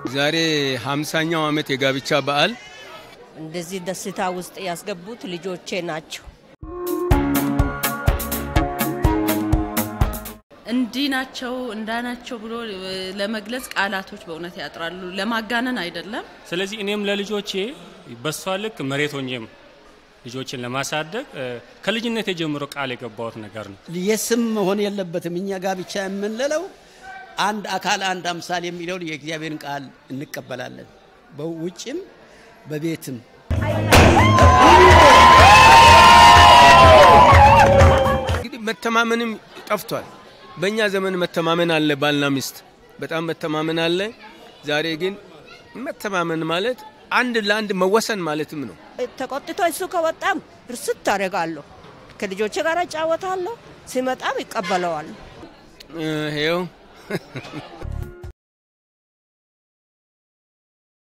ዛሬ ሃምሳኛው ዓመት የጋብቻ በዓል እንደዚህ ደስታ ውስጥ ያስገቡት ልጆቼ ናቸው። እንዲህ ናቸው እንዳናቸው ብሎ ለመግለጽ ቃላቶች በእውነት ያጥራሉ። ለማጋነን አይደለም። ስለዚህ እኔም ለልጆቼ በሷ ልክ መሬት ሆኜም ልጆችን ለማሳደግ ከልጅነት የጀምሮ ቃል የገባሁት ነገር ነው። የስም መሆን የለበትም። እኛ ጋብቻ የምንለው አንድ አካል አንድ አምሳል የሚለውን የእግዚአብሔርን ቃል እንቀበላለን። በውጭም በቤትም እንግዲህ መተማመንም ጠፍቷል። በእኛ ዘመን መተማመን አለ፣ ባልና ሚስት በጣም መተማመን አለ። ዛሬ ግን መተማመን ማለት አንድ ለአንድ መወሰን ማለትም ነው። ተቆጥቶ እሱ ከወጣም እርስት ታደርጋለሁ። ከልጆቼ ጋር እጫወታለሁ። ሲመጣም ይቀበለዋል። ይኸው